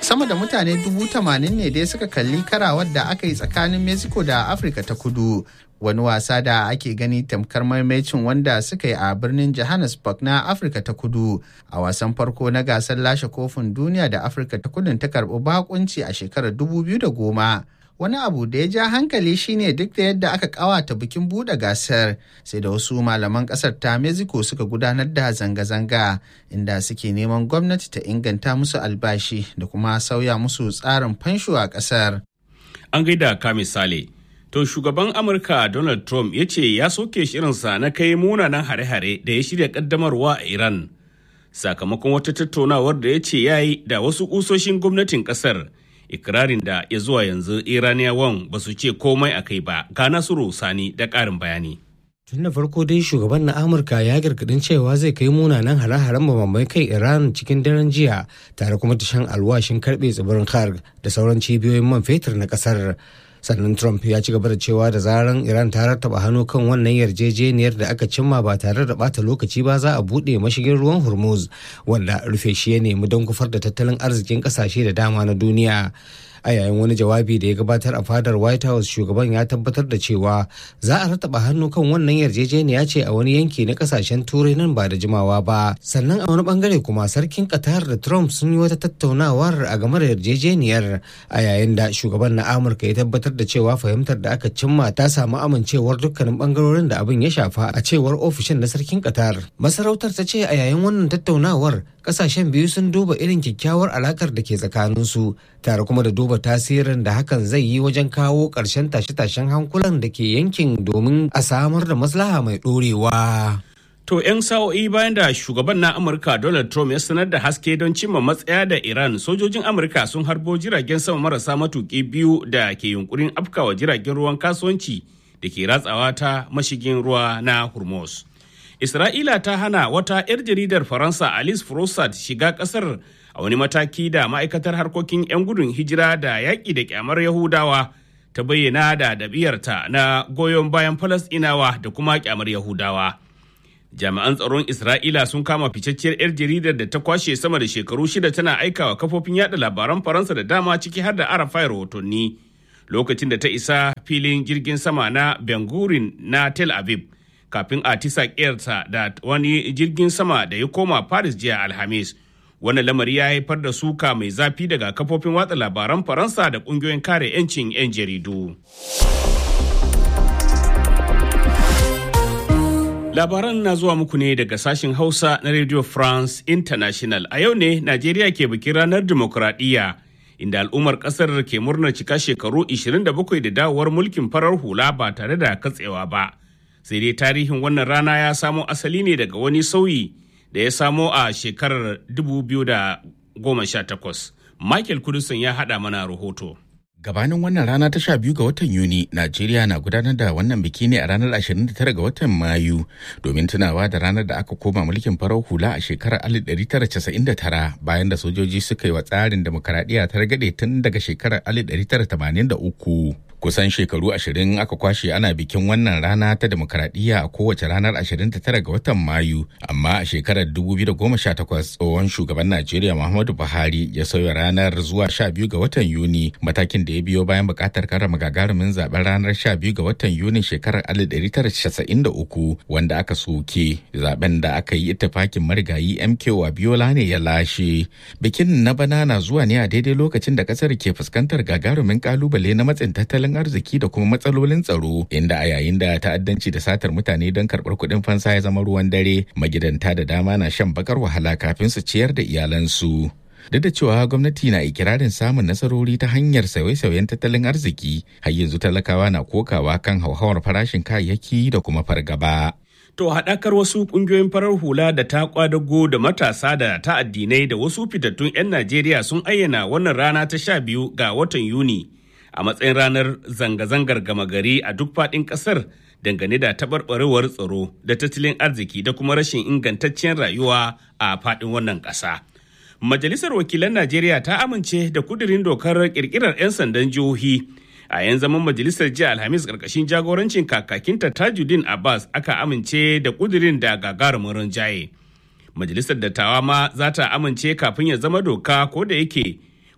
sama da mutane dubu tamanin ne dai suka kalli karawar da aka yi tsakanin mexico da afirka ta kudu wani wasa da ake gani tamkar maimacin wanda suka yi a birnin johannesburg na afirka ta kudu a wasan farko na gasar lashe kofin duniya da afirka ta kudun ta karbi bakunci a shekarar 2010 wani abu da ya ja hankali shine duk da yadda aka kawata bikin buɗe gasar sai da wasu malaman ƙasar ta mexico suka gudanar da zanga-zanga inda suke neman gwamnati ta inganta musu albashi da kuma sauya musu tsarin fansho a ƙasar. an gaida ka misali to shugaban amurka donald trump ya ce ya soke shirinsa na kai munanan hare-hare da ya shirya kaddamarwa a iran sakamakon wata tattaunawar da ya ce ya yi da wasu kusoshin gwamnatin kasar ikirarin da ya zuwa yanzu iraniyawan ba su ce komai a kai ba ga nasiru sani da ƙarin bayani tun da farko dai shugaban na amurka ya gargadin cewa zai kai munanan hare-haren bambamai kai iran cikin daren jiya tare kuma ta shan alwashin karbe tsibirin kharg da sauran cibiyoyin man fetur na kasar sannan trump ya ci gaba da cewa da zaran iran ta rattaba hannu kan wannan yarjejeniyar da aka cimma ba tare da bata lokaci ba za a buɗe mashigin ruwan hormuz wanda rufe shi ya nemi don kufar da tattalin arzikin ƙasashe da dama na duniya a yayin wani jawabi da ya gabatar a fadar white house shugaban ya tabbatar da cewa za a rataba hannu kan wannan yarjejeniya ce a wani yanki na kasashen turai nan ba da jimawa ba sannan a wani bangare kuma sarkin qatar da trump sun yi wata tattaunawar a game da yarjejeniyar a yayin da shugaban na amurka ya tabbatar da cewa fahimtar da aka cimma ta samu amincewar dukkanin bangarorin da abin ya shafa a cewar ofishin na sarkin qatar masarautar ta ce a yayin wannan tattaunawar kasashen biyu sun duba irin kyakkyawar alakar da ke tsakaninsu tare kuma da duba tasirin da hakan zai yi wajen kawo ƙarshen tashe-tashen hankulan da ke yankin domin a samar da maslaha mai ɗorewa. To 'yan sa'o'i bayan da shugaban na Amurka Donald Trump ya sanar da haske don cimma matsaya da Iran, sojojin Amurka sun harbo jiragen sama marasa matuƙi biyu da ke yunkurin afkawa jiragen ruwan kasuwanci da ke ratsawa ta mashigin ruwa na Hormuz. Isra'ila ta hana wata 'yar jaridar Faransa Alice Frossard shiga ƙasar a wani mataki da ma'aikatar harkokin 'yan gudun hijira da yaƙi da kyamar Yahudawa ta bayyana da ɗabi'arta na goyon bayan Falasɗinawa da kuma kyamar Yahudawa. Jami'an tsaron Isra'ila sun kama ficacciyar 'yar jaridar da ta kwashe sama da shekaru shida tana aikawa kafofin yada labaran Faransa da dama ciki har da Arafai rahotanni lokacin da ta isa filin jirgin sama na Ben Gurion na Tel Aviv. kafin a tisa ƙiyarta da wani jirgin sama da ya koma Paris jiya Alhamis. Wannan lamari ya haifar da suka mai zafi daga kafofin watsa labaran Faransa da ƙungiyoyin kare 'yancin 'yan jaridu. Labaran na zuwa muku ne daga sashen Hausa na Radio France International. A yau ne Najeriya ke bikin ranar dimokuraɗiyya. inda al'ummar kasar ke murnar cika shekaru 27 da dawowar mulkin farar hula ba tare da katsewa ba. sai dai tarihin wannan rana ya samo asali ne daga wani sauyi da ya samo a shekarar 2018 michael kudusun ya haɗa mana rahoto Gabanin wannan rana ta sha biyu ga watan Yuni, Najeriya na gudanar da wannan biki ne a ranar 29 ga watan Mayu domin tunawa da ranar da aka koma mulkin farar hula a shekarar 1999 bayan da sojoji suka yi wa tsarin demokaradiyya ta ragade tun daga shekarar 1983. Kusan shekaru ashirin aka kwashe ana bikin wannan rana ta demokaradiyya a kowace ranar 29 ga watan Mayu, amma a shekarar 2018 tsohon shugaban Najeriya Muhammadu Buhari ya sauya ranar zuwa 12 ga watan Yuni matakin da ya biyo bayan bukatar karrama gagarumin zaben ranar 12 ga watan Yuni shekarar 1993 wanda aka soke zaben da aka yi ittifakin marigayi MK Wabiola ne ya lashe. Bikin na bana na zuwa ne a daidai lokacin da kasar ke fuskantar gagarumin kalubale na matsin tattalin arziki da kuma matsalolin tsaro inda a yayin da ta'addanci da satar mutane don karɓar kuɗin fansa ya zama ruwan dare magidanta da dama na shan bakar wahala kafin su ciyar da iyalansu. duk da cewa gwamnati na ikirarin samun nasarori ta hanyar sauye-sauyen tattalin arziki har yanzu talakawa na kokawa kan hauhawar farashin kayayyaki da kuma fargaba. To haɗakar wasu ƙungiyoyin farar hula da ta kwadago da matasa da ta addinai da wasu fitattun 'yan Najeriya sun ayyana wannan rana ta sha biyu ga watan Yuni a matsayin ranar zanga-zangar gama gari a duk faɗin ƙasar dangane da taɓarɓarewar tsaro da tattalin arziki da kuma rashin ingantaccen rayuwa a faɗin wannan ƙasa. Majalisar Wakilan Najeriya ta amince da kudirin dokar kirkirar 'yan sandan jihohi a yan zaman majalisar jiya Alhamis karkashin jagorancin kakakinta Tajuddin Abbas aka amince da kudirin da gagarumin rinjaye. Majalisar dattawa ma za ta amince kafin ya zama doka ko da yake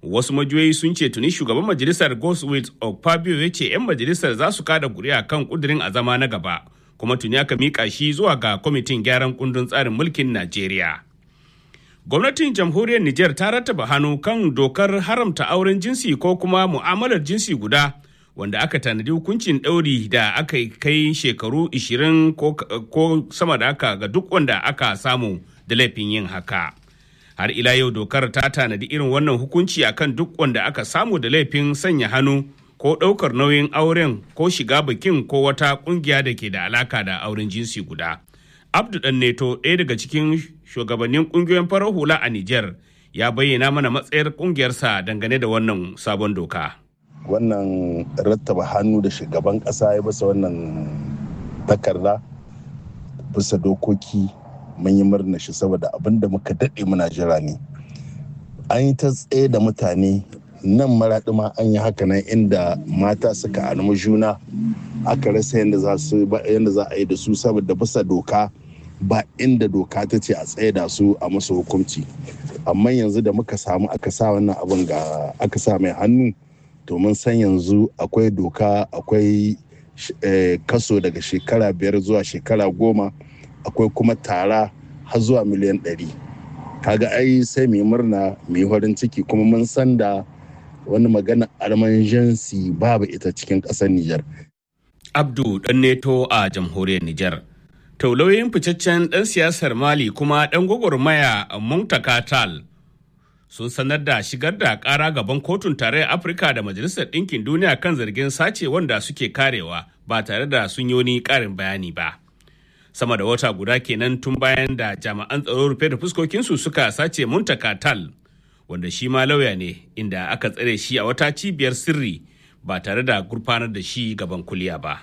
wasu majiyoyi sun ce tuni shugaban majalisar Goswill Okpabio ya ce 'yan majalisar za su kada kuri'a kan kudirin a zama na gaba kuma tuni aka mika shi zuwa ga kwamitin gyaran kundin tsarin mulkin Najeriya. Gwamnatin jamhuriyar Nijar ta rattaba hannu kan dokar haramta auren jinsi ko kuma mu'amalar jinsi guda wanda aka tanadi hukuncin ɗauri da aka kai shekaru 20 ko sama da haka ga duk wanda aka samu da laifin yin haka. Har ila yau dokar ta tanadi irin wannan hukunci akan duk wanda aka samu da laifin sanya hannu ko ɗaukar nauyin auren ko shiga bikin ko wata ƙungiya da ke da alaka da auren jinsi guda. Abdu Dan Neto ɗaya daga cikin shugabannin ƙungiyoyin farar hula a Nijar ya bayyana mana matsayar ƙungiyarsa dangane da wannan sabon doka. Wannan rattaba hannu da shugaban ƙasa ya basa wannan takarda bisa dokoki mun yi murna shi saboda abin da muka daɗe muna jira ne. An yi ta tsaye da mutane nan maraɗi ma an yi haka nan inda mata suka almu juna aka rasa yadda za a yi da su saboda bisa doka ba inda doka ta ce a tsaye da su a musu hukunci amma yanzu da muka samu aka sa wannan abin ga aka sa mai hannu to mun san yanzu akwai doka akwai kaso daga shekara biyar zuwa shekara goma akwai kuma tara har zuwa miliyan ɗari kaga ai sai mu yi murna mu yi farin ciki kuma mun san da wani magana almanjansi babu ita cikin ƙasar Nijar. Abdu ɗan neto a jamhuriyar Nijar. Taulauyin ficaccen ɗan siyasar Mali kuma ɗan gwagwarmaya Muntaka Tal sun sanar da shigar da ƙara gaban kotun tarayyar Afirka da Majalisar Ɗinkin Duniya kan zargin sace wanda suke karewa ba tare da sun yi wani ƙarin bayani ba. Sama da wata guda kenan tun bayan da jami'an tsaro rufe da fuskokinsu suka sace Muntaka Tal. wanda shi ma lauya ne inda aka tsare shi a wata cibiyar sirri ba tare da gurfanar da shi gaban kuliya ba.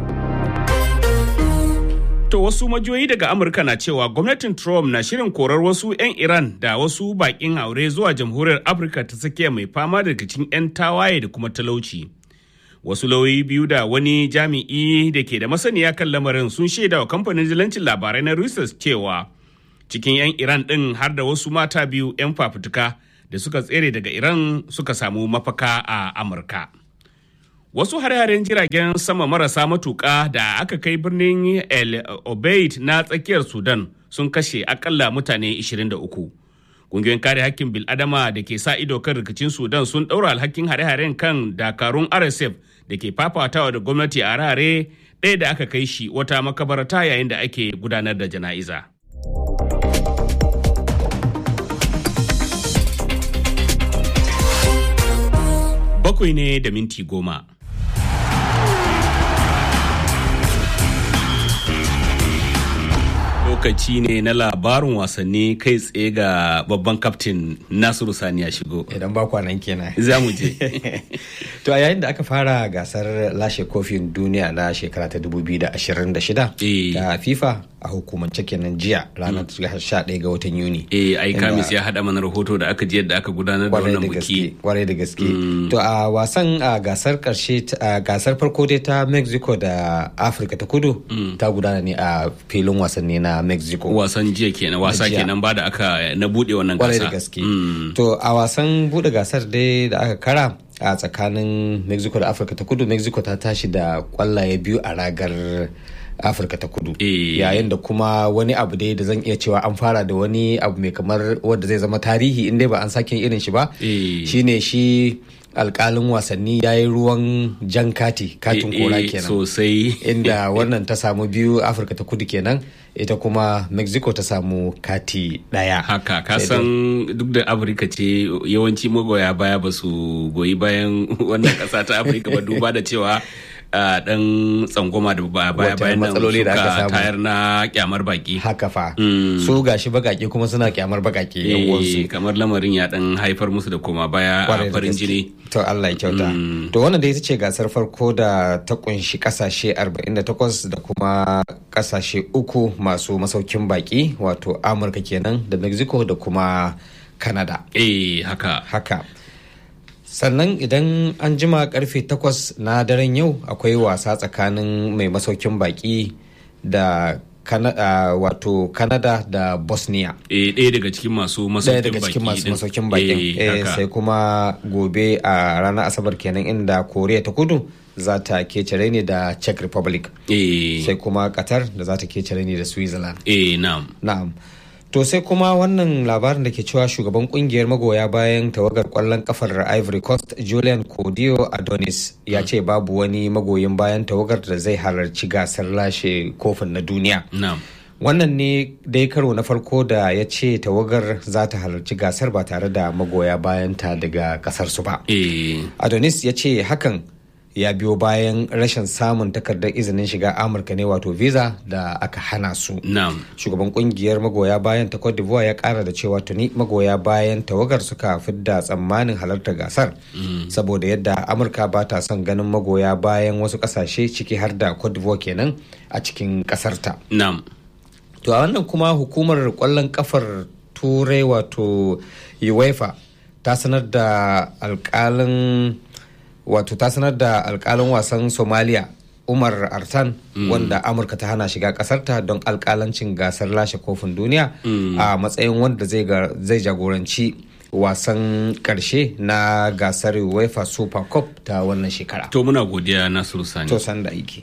To wasu majiyoyi daga Amurka na cewa gwamnatin Trump na shirin korar wasu 'yan Iran da wasu bakin aure zuwa jamhuriyar Afirka ta tsakiya mai fama da rikicin 'yan tawaye da kuma talauci. Wasu lauyoyi biyu da wani jami'i da ke da masaniya kan lamarin sun shaida wa kamfanin jilancin labarai na Reuters cewa cikin 'yan Iran ɗin har da wasu mata biyu 'yan fafutuka da suka tsere daga Iran suka samu mafaka a Amurka. Wasu hare-haren jiragen sama marasa matuƙa da aka kai birnin El Obeid na tsakiyar Sudan sun kashe akalla mutane 23. Ƙungiyoyin kare hakkin bil'adama da ke sa ido kan rikicin Sudan sun ɗaura alhakin hare-haren kan dakarun RSF da ke fafatawa da gwamnati a rare ɗaya da aka kai shi wata makabarta yayin da ake gudanar da jana'iza. bakwai ne da minti goma. Lokaci ne na labarin wasanni kai tsaye ga babban kaftin Nasiru Sani ya shigo. Idan ba kwanan kenan. Za mu je. To a yayin da aka fara gasar lashe kofin duniya na shekara ta 2026 ta FIFA a hukumance kenan jiya ranar 11 ga watan Yuni. Eh, ai Kamis ya haɗa mana rahoto da aka ji yadda aka gudanar da wannan buki. Kwarai da gaske. To a wasan a gasar karshe gasar farko dai ta Mexico da Afirka ta Kudu ta gudana ne a filin wasanni na Mexico. Wasan jiya kenan, wasa kenan ba da aka na bude wannan gasa. Kwarai da gaske. To a wasan bude gasar dai da aka kara a tsakanin Mexico da Afirka ta Kudu, Mexico ta tashi da kwallaye biyu a ragar afirka ta kudu yayin da kuma wani abu dai da zan iya cewa an fara da wani abu mai kamar wanda zai zama tarihi inda ba an sake irin shi ba shine shi alkalin wasanni ya yi ruwan jan kati katin kora kenan sosai inda wannan ta samu biyu afirka ta kudu kenan ita kuma mexico ta samu kati daya haka kasan duk da afirka ce yawanci magoya baya ba su goyi bayan wannan kasa ta afirka ba duba da cewa a dan tsangwama da baya bayan nan suka tayar na kyamar baki haka fa su gashi bagake kuma suna kyamar bagake yawansu kamar lamarin ya dan haifar musu da koma baya a farin jini to Allah ya kyauta to wannan da ita ce gasar farko da ta kunshi kasashe 48 da kuma kasashe uku masu masaukin baki wato amurka kenan da mexico da kuma canada eh haka haka sannan idan an jima karfe 8 na daren yau akwai wasa tsakanin mai masaukin baki da wato canada da bosnia eh ɗaya daga cikin masu ɗaya masaukin daga cikin baki masu din. masaukin bakin Eh, Eh, haka. sai kuma gobe a ranar asabar kenan inda koriya ta kudu za ta kece ne da czech republic eh sai kuma qatar da za ta kece ne da switzerland eh na'am Na'am. To sai kuma wannan labarin da ke cewa shugaban kungiyar magoya bayan tawagar kwallon kafar Ivory Coast Julian Kodio Adonis ya ce babu wani magoyin bayan tawagar da zai halarci gasar lashe kofin na duniya. na'am Wannan ne dai karo na farko da ya ce tawagar za ta halarci gasar ba tare da magoya bayanta daga kasarsu ba. eh Adonis ya ce hakan ya biyo bayan rashin samun takardar izinin shiga Amurka ne wato visa da aka hana su. na'am shugaban kungiyar magoya bayan ta Cote d'Ivoire ya kara da cewa tuni magoya bayan tawagar suka fidda tsammanin halartar gasar saboda yadda amurka ba ta son ganin magoya bayan wasu kasashe ciki har da Cote d'Ivoire kenan a cikin kasarta na'am to a wannan kuma hukumar kwallon kafar turai wato uefa ta sanar da alkalin wato ta sanar da alkalin wasan somalia umar artan wanda amurka ta hana shiga kasarta don alkalancin gasar lashe kofin duniya a matsayin wanda zai ga- zai jagoranci wasan karshe na gasar uefa super cup ta wannan shekara to muna godiya nasiru sani to san da aiki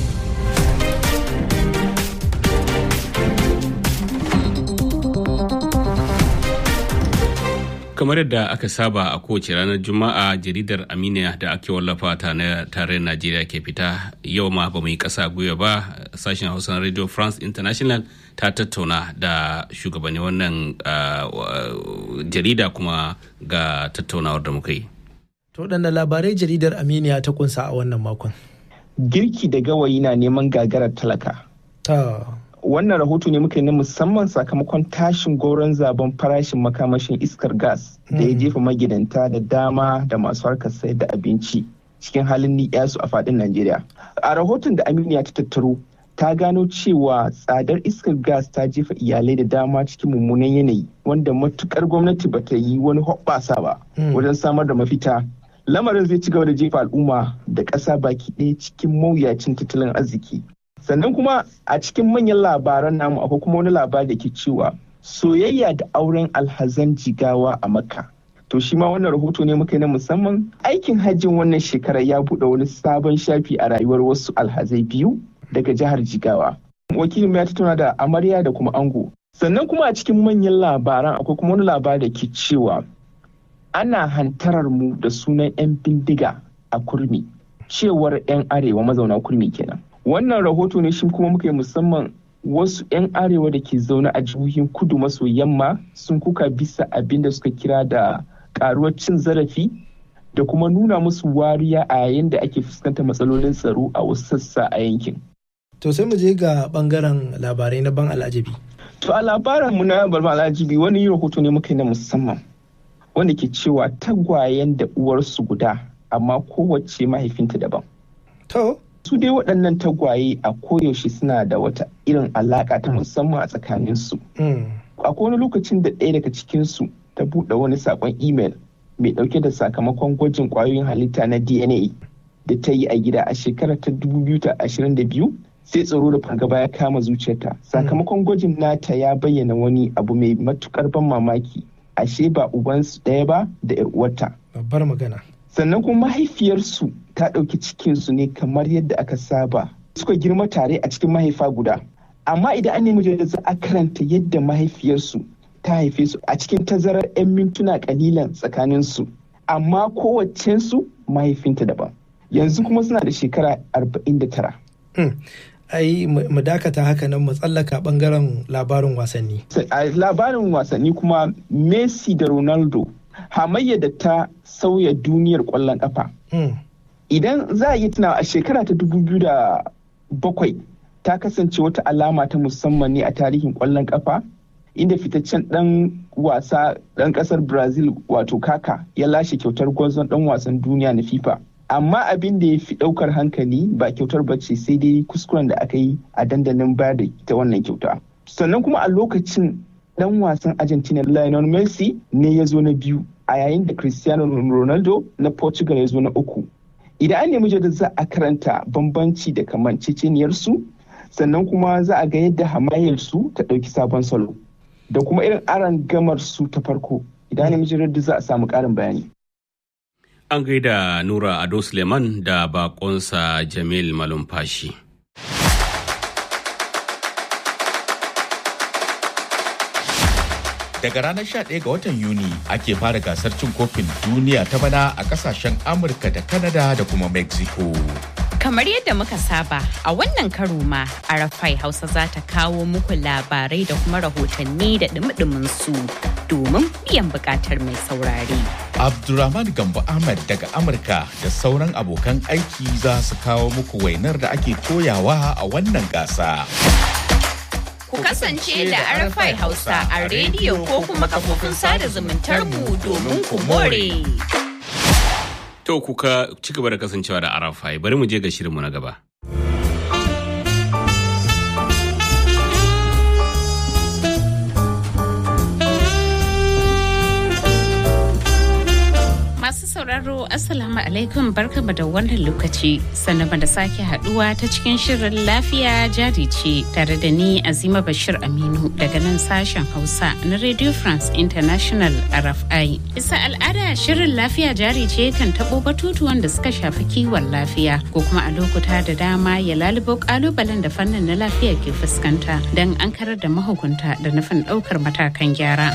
kamar yadda aka saba a kowace ranar juma'a jaridar aminiya da ake wallafa ta na tarayyar najeriya ke fita yau ma ba mu yi kasa gwiwa ba sashen hausa na radio france international ta tattauna da shugabanni wannan ah, wa- jarida kuma ga tattaunawar da muka yi To waɗanne labarai jaridar Aminiya ta kunsa a wannan makon. girki da gawayi na neman gagarar talaka. Ta Wannan rahoto ne muka yi na musamman sakamakon tashin goron zaben farashin makamashin iskar gas da ya jefa magidanta da dama da masu harkar sayar da abinci cikin halin ni'yasu a faɗin Najeriya. A rahoton da Aminiya ta tattaro ta gano cewa tsadar iskar gas ta jefa iyalai da dama cikin mummunan yanayi wanda matukar gwamnati ba ta yi wani hoɓɓasa ba wajen samar da mafita lamarin zai ci gaba da jefa al'umma da ƙasa baki ɗaya cikin mawuyacin tattalin arziki sannan kuma a cikin manyan labaran namu akwai kuma wani labari da ke cewa soyayya da auren alhazan jigawa a makka to shi ma wannan rahoto ne muka yi na musamman aikin hajjin wannan shekarar ya buɗe wani sabon shafi a rayuwar wasu alhazai biyu daga jihar jigawa wakilin ya tattauna da amarya da kuma ango sannan kuma a cikin manyan labaran akwai kuma wani labari da ke cewa ana hantarar mu da sunan 'yan bindiga a kurmi cewar 'yan arewa mazauna kurmi kenan wannan rahoto ne shi kuma muka yi musamman wasu 'yan arewa da ke zaune a jihohin kudu maso yamma sun kuka bisa abin da suka kira da karuwar cin zarafi da kuma nuna musu wariya a yayin da ake fuskantar matsalolin tsaro a wasu sassa a yankin to sai mu je ga bangaren labarai na ban al'ajabi. To a labarin mu na Barba Alhaji wani rahoto ne muka yi na musamman wanda ke cewa tagwayen da uwarsu guda amma kowace mahaifinta daban. To Su dai waɗannan tagwaye a koyaushe suna da wata irin alaƙa ta musamman a tsakaninsu. mm, Akwai wani lokacin da ɗaya daga cikinsu ta buɗe wani saƙon imel mai ɗauke da sakamakon gwajin ƙwayoyin halitta na DNA da ta yi a gida a shekarar ta 2022 sai tsaro da fargaba ya kama zuciyarta sakamakon gwajin nata ya bayyana wani abu mai matukar ban mamaki ashe ba ubansu ɗaya ba da 'yar uwarta babbar magana. sannan kuma mahaifiyarsu ta ɗauki cikinsu ne kamar yadda aka saba suka girma tare a cikin mahaifa guda amma idan an nemi jaridar za a karanta yadda mahaifiyarsu ta haife su a cikin tazarar 'yan mintuna kalilan tsakaninsu amma kowacensu mahaifinta daban yanzu kuma suna da shekara 49 Mm, Ai mu mu dakata haka nan mu tsallaka bangaren labarin wasanni. a labarin wasanni kuma messi da ronaldo hamayya da ta sauya duniyar kwallon kafa Mm, idan za a yi tuna a shekara ta 2007 ta kasance wata alama ta musamman ne a tarihin kwallon kafa inda fitaccen dan wasa dan kasar brazil wato kaka ya lashe kyautar gwazon dan wasan duniya na fifa amma abin da ya fi daukar hankali ba kyautar bace sai dai kuskuren da aka yi a dandalin bayar da ita wannan kyauta sannan kuma a lokacin dan wasan argentina lionel messi ne ya zo na biyu a yayin da cristiano ronaldo na portugal ya zo na uku idan an nemi jadda za a karanta bambanci da kamanceceniyarsu sannan kuma za a ga yadda hamayyar su ta ɗauki sabon salo da kuma irin aron gamar su ta farko idan namijin raddu za a samu ƙarin bayani An gaida Nura Ado Suleiman da bakonsa Jamil Malumfashi. Daga ranar 11 ga watan Yuni ake fara gasar cin kofin duniya ta bana a kasashen Amurka da Canada da kuma Mexico. Kamar yadda muka saba a wannan karo ma Arafai Hausa za ta kawo muku labarai da kuma rahotanni da dumi su domin biyan bukatar mai saurare. Abdulrahman Gambo Ahmad daga Amurka da sauran abokan aiki za su kawo muku wainar da ake koyawa a wannan gasa. Ku kasance da Arafai Hausa a rediyo ko kuma kafofin sada zumuntar mu domin ku more. To kuka ci gaba da kasancewa da Arafai bari mu je ga shirinmu na gaba. Masu sauraro Assalamu alaikum barkama da wannan lokaci sannan da sake haduwa ta cikin shirin lafiya jari ce tare da ni Azima Bashir Aminu daga nan sashen Hausa na Radio France International RFI. Bisa al'ada shirin lafiya jari ce kan tabo batutuwan da suka shafi kiwon lafiya ko kuma a lokuta da dama ya lalubo kalubalen da fannin na lafiya ke fuskanta don an karar da mahukunta da nufin daukar matakan gyara.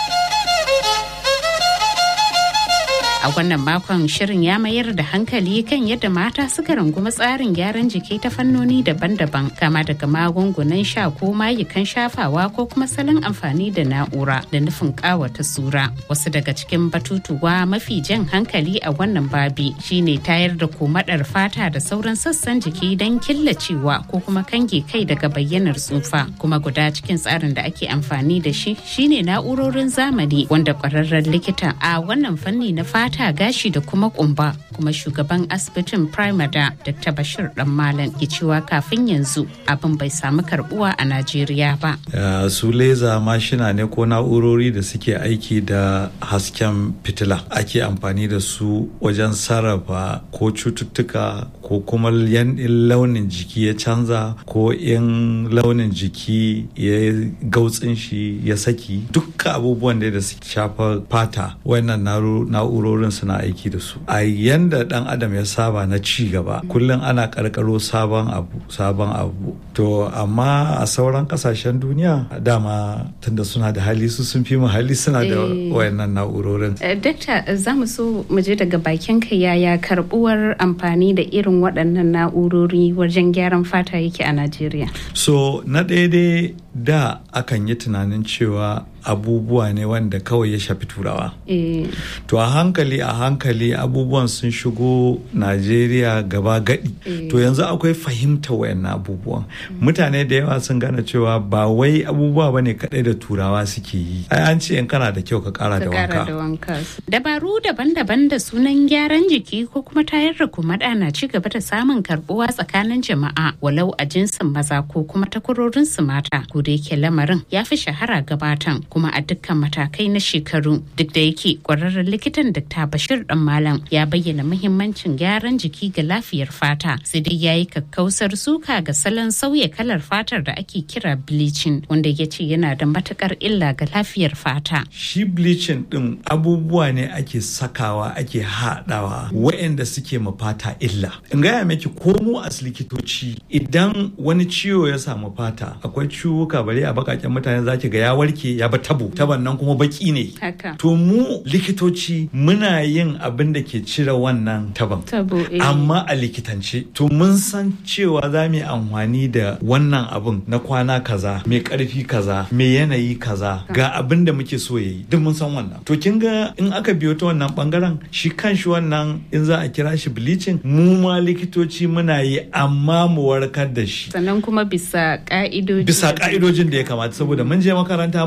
A wannan makon shirin ya mayar da hankali kan yadda mata suka rungumi tsarin gyaran jiki ta fannoni daban-daban kama daga magungunan sha ko mayukan shafawa ko kuma salon amfani da na'ura da nufin kawata sura. Wasu daga cikin batutuwa mafi jan hankali a wannan babi shine tayar da komadar fata da sauran sassan jiki don killacewa ko kuma kange kai daga bayyanar tsufa. Kuma guda cikin tsarin da ake amfani da shi shine na'urorin zamani wanda kwararren likita a wannan fanni na fata fata gashi da kuma kumba kuma shugaban asibitin primada dr bashir dan malam ke cewa kafin yanzu abin bai samu karbuwa a najeriya ba su leza mashina ne ko na'urori da suke aiki da hasken fitila ake amfani da su wajen sarrafa ko cututtuka ko kuma launin jiki ya canza ko in launin jiki ya gautsin shi ya saki dukkan abubuwan da suke shafa fata wannan na'urori na'urorin suna aiki da su a yanda dan adam ya saba na ci gaba kullum ana karkaro sabon abu sabon abu to amma a sauran kasashen duniya dama tunda suna da hali su sun fi mu hali suna da wayannan na'urorin dakta za mu so mu je daga bakin ka yaya karbuwar amfani da irin waɗannan na'urori wajen gyaran fata yake a najeriya so na ɗaya dai da akan yi tunanin cewa abubuwa ne wanda kawai ya shafi turawa. E. To a hankali a hankali abubuwan sun shigo Najeriya gaba gadi. E. To yanzu akwai fahimta wayannan abubuwan. Mm. Mutane da yawa sun gane cewa ba wai abubuwa ba ne kadai da turawa suke yi. Ai an ce in kana da kyau ka kara da wanka. Dabaru daban-daban da sunan gyaran jiki ko kuma tayar da kumada na ci gaba da samun karbuwa tsakanin jama'a walau a jinsin maza ko kuma takwarorin su mata. Ko da yake lamarin ya fi shahara gabatan kuma a dukkan matakai na shekaru duk da yake kwararren likitan Dr. Bashir Dan Malam ya bayyana muhimmancin gyaran jiki ga lafiyar fata sai dai yayi kakkausar suka ga salon sauya kalar fatar da ake kira bleaching wanda ya ce yana da matukar illa ga lafiyar fata. Shi bleaching din abubuwa ne ake sakawa ake haɗawa waɗanda suke ma fata illa. In gaya miki ko mu as likitoci idan wani ciwo ya samu fata akwai ciwuka bare a bakaken mutane zaki ga ya warke ya ba tabo taban nan kuma baki ne to mu likitoci muna yin abin da ke cire wannan taban amma a likitance to mun san cewa za mu yi amfani da wannan abin na kwana kaza mai karfi kaza mai yanayi kaza ga abin da muke so yayi duk mun san wannan to kin ga in aka biyo ta wannan bangaren shi kan shi wannan in za a kira shi bleaching mu ma likitoci muna yi amma mu warkar da shi sannan kuma bisa ka'idoji bisa ka'idojin da ya kamata saboda mun je makaranta mun koyi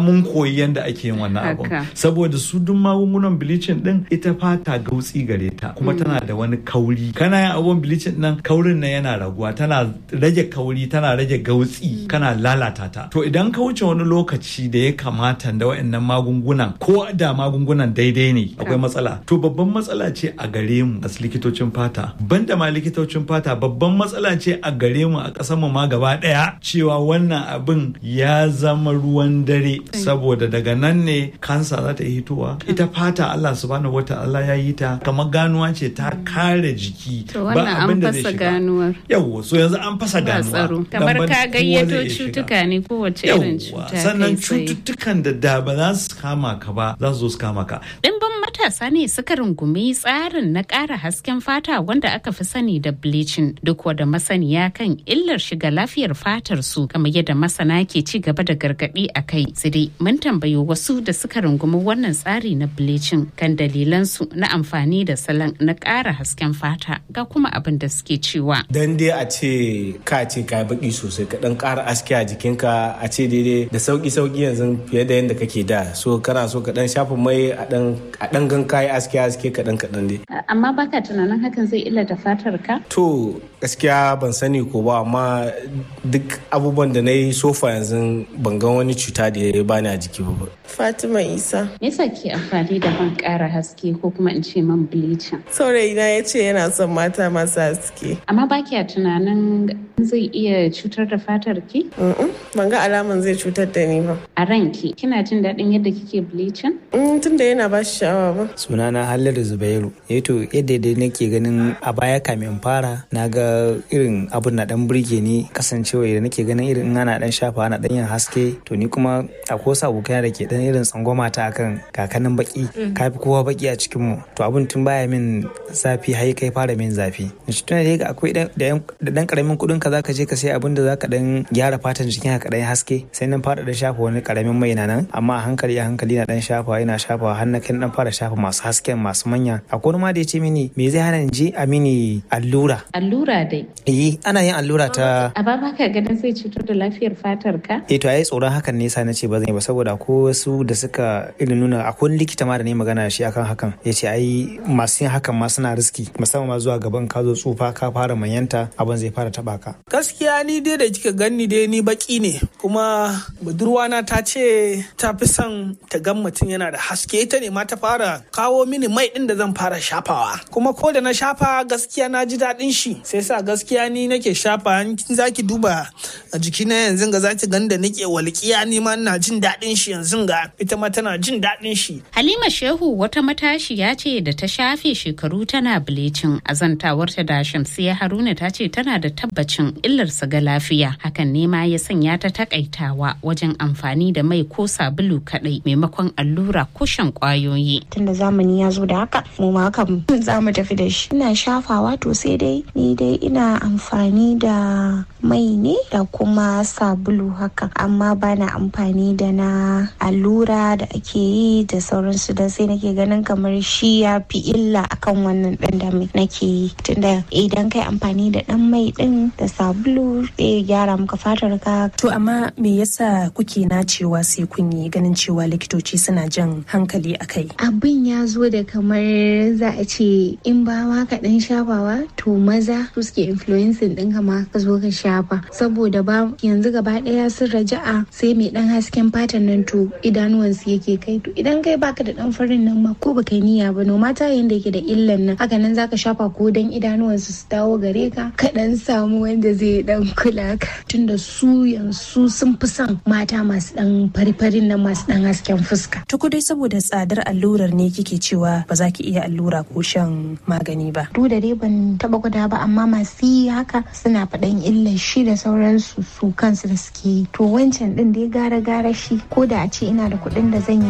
koyi yadda ake yin wannan abun Haka. saboda su duk magungunan bleaching din ita fata gautsi gare ta kuma tana da wani kauri kana yin abun bleaching nan kaurin nan yana raguwa tana rage kauri tana rage gautsi kana lalata ta to idan ka wuce wani lokaci da ya kamata da wayannan magungunan ko da magungunan daidai ne akwai matsala to babban matsala ce a gare mu as likitocin fata banda ma likitocin fata babban matsala ce a gare mu a ƙasar mu ma gaba daya cewa wannan abin ya zama ruwan dare saboda daga nan ne kansa za ta yi hitowa ita fata Allah subhanahu wata'ala ya yi ta kamar ganuwa ce ta kare jiki To wannan an fasa ganuwar. yawo so yanzu an fasa Ba ganuwa tsaro. Dan Kamar ban ka kowa zai gayyato iya shiga. cutuka ne kowace irin Yawwa, cuta. sannan kai tsaye. cututtukan da da ba za su kama ka ba za su zo su kama ka Ɗimbin matasa ne suka rungumi tsarin na ƙara hasken fata wanda aka fi sani da bleaching duk wada masaniya kan illar shiga lafiyar fatar su kamar yadda masana ke ci gaba da gargaɗi a kai. Sai dai mun tambayi wasu da suka rungumi wannan tsari na bleaching kan dalilan su na amfani da salon na ƙara hasken fata ga kuma abin da suke cewa. dan dai a ce ka ce ka yi baki sosai ka dan ƙara aski a jikinka a ce daidai da sauki sauki yanzu fiye da yadda kake da so kana so ka dan shafa mai a dan a dan gan kayi aski aski kaɗan kaɗan dai Amma baka tunanin hakan zai illata fatar ka? to gaskiya ban sani ko ba amma duk abubuwan da na yi sofa yanzu ban ga wani cuta da ya bani a jiki ba Fatima Isa. Me yasa ke amfani da man ƙara haske ko kuma in ce man bleaching? Saurayina ya ce yana son mata masu haske. Amma ba kya tunanin zai iya cutar da fatar ki? Mm-mm, Ban ga alaman zai cutar da ni ba. A ranki, kina jin daɗin yadda kike bleaching? Mm, Tun da yana ba shi sha'awa ba. sunana Halliru Zubairu yato yadda dai nake ganin a baya kamin fara na ga irin abun na dan burge ni kasancewa da nake ganin irin in ana dan shafa ana dan yin haske to ni kuma akwai wasu abokai da ke dan irin tsangwama ta akan kakanin baki ka fi kowa baki a cikin mu to abun tun baya min zafi har kai fara min zafi shi tun da akwai dan da yan- da dan karamin kudin ka zaka je ka sai abun da zaka dan gyara fatan jikin ka dan yi haske sai nan fara da shafa wani karamin mai na nan amma a hankali a hankali na dan shafa yana shafa har na kai dan fara shafa masu hasken masu manya akwai wani ma da ya ce mini me zai hana in je a mini allura Allura dai. eh ana yin allura ta A ba baka ganin zai cutar da lafiyar fatar ka? eh to ai tsoron hakan ne yasa na ce ba zan yi ba saboda ko wasu da suka irin nuna akwai wani likita ma da ne magana da shi akan hakan ya ce ai masu yin hakan ma suna riski musamman ma zuwa gaban ka zo tsufa ka fara manyanta abin zai fara taba ka gaskiya ni dai da kika ganni dai ni baki ne kuma budurwana ta ce ta fi son ta gan mutum yana da haske ita ne ma ta fara kawo mini mai din da zan fara shafawa kuma ko da na shafa gaskiya na ji daɗin shi sai sa gaskiya ni nake shafa in kin zaki duba a jikina yanzu ga zaki gan da nake walƙiya ni ma ina jin daɗin shi yanzu ga ita ma tana jin daɗin shi Halima Shehu wata matashiya ce da ta shafe shekaru tana bleaching. Azantawarta da Shamsiya Haruna ta ce tana da tabbacin illarsa ga lafiya. Hakan ne ma ya sanya ta takaitawa wajen amfani da mai ko sabulu kadai maimakon allura ko shan kwayoyi. tunda zamani ya zo da haka mu ma kam za mu tafi da shi ina shafawa to sai dai ni dai ina amfani da mai ne da kuma sabulu haka amma ba na amfani da na allura da ake yi da sauransu da sai nake ganin kamar shi ya fi illa akan wannan ɗan da nake yi tunda idan kai amfani da ɗan mai ɗin da sabulu zai gyara maka fatar ka To amma me yasa kuke nacewa sai kun yi ganin cewa likitoci suna jan hankali a kai? abin ya zo da kamar za a ce in ba ma ka dan shafawa to maza su suke influencing ɗin ma ka zo ka shafa saboda ba yanzu gaba ɗaya sun raja'a sai mai dan hasken fatan nan to idanuwansu yake kai to idan kai baka da dan farin nan ma ko baka yi niyya ba no mata yanda yake da illan nan haka nan zaka shafa ko dan idanuwansu su dawo gare ka ka dan samu wanda zai dan kula ka tunda su yanzu sun fi son mata masu dan fari-farin nan masu dan hasken fuska Tuku dai saboda tsadar allurar ne kike cewa ba za ki iya allura ko shan magani ba. duk da dai ban taba gwada ba amma masu yi haka suna faɗan illar shi da sauransu su kansu da suke yi to wancan din dai gara gara shi ko da a ce ina da kuɗin da zan yi